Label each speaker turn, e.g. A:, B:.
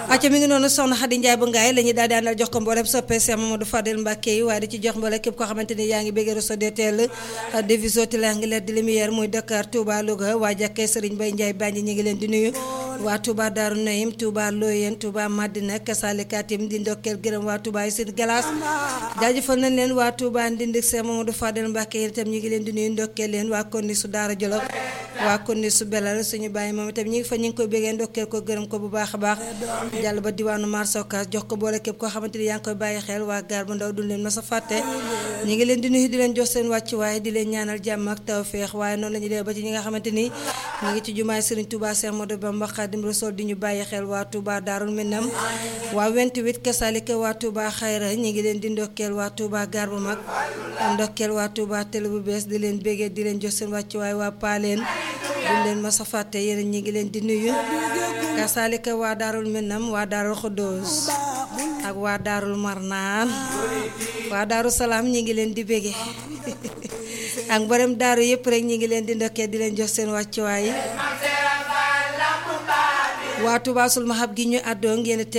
A: acca mi ngi noonu soxna Xadi Njaay bu ngaay la ñuy daal di àndal jox ko mboolem soppee Cheikh Mamadou Fadel Mbàkke yi waaye di ci jox mboolem képp koo xamante ni yaa ngi bëgg réseau DTL division triangulaire de lumière muy Dakar Touba Louga waa jàkkee Serigne Bay Njaay Banji ñu ngi leen di nuyu waa Touba Daaru Nayim Touba Loyen Touba Madina Kasalikatim di ndokkeel gërëm waa Touba yi seen glace jaajëfal nañ leen waa Touba Ndindik Cheikh Mamadou Fadel Mbàkke yi itam ñu ngi leen di nuyu ndokkeel leen waa Konni su Daara Jolof waa Konni su Belal suñu bàyyi moom itam ñu ngi fa ñu ngi koy bëggee ndokkeel ko gërëm ko bu baax a baax jàll ba diwaanu Marsokas jox ko boole képp koo xamante ni yaa ngi koy bàyyi xel waa gaar bu ndaw duñ leen ma sa fàtte ñi ngi leen di nuyu di leen jox seen wàcc waaye di leen ñaanal jàmm ak tawféex waaye noonu la ñuy dee ba ci ñi nga xamante ni ñu ngi ci jumaay Serigne Touba Cheikh Modou Bamba Khadim Rassoul di ñu bàyyi xel waa Touba Daarul Minam waa 28 kasalika waa Touba Xayra ñi ngi leen di ndokkeel waa Touba gaar bu mag ndokkeel waa Touba télé bu bees di leen béggee di leen jox seen wàcc waaye waa Paaleen duñ leen ma sa fàtte yéen ñi ngi leen di nuyu kasalika waa Daarul Minam waa Daarul Xuddoos ak waa Daarul Marnaan waa Daaru Salaam ñi ngi leen di bége ak mboolem daaru yëpp rek ñi ngi leen di ndokkee di leen jox seen wàccuwaay waa Touba sul mahab gi ñu àddoo ngeen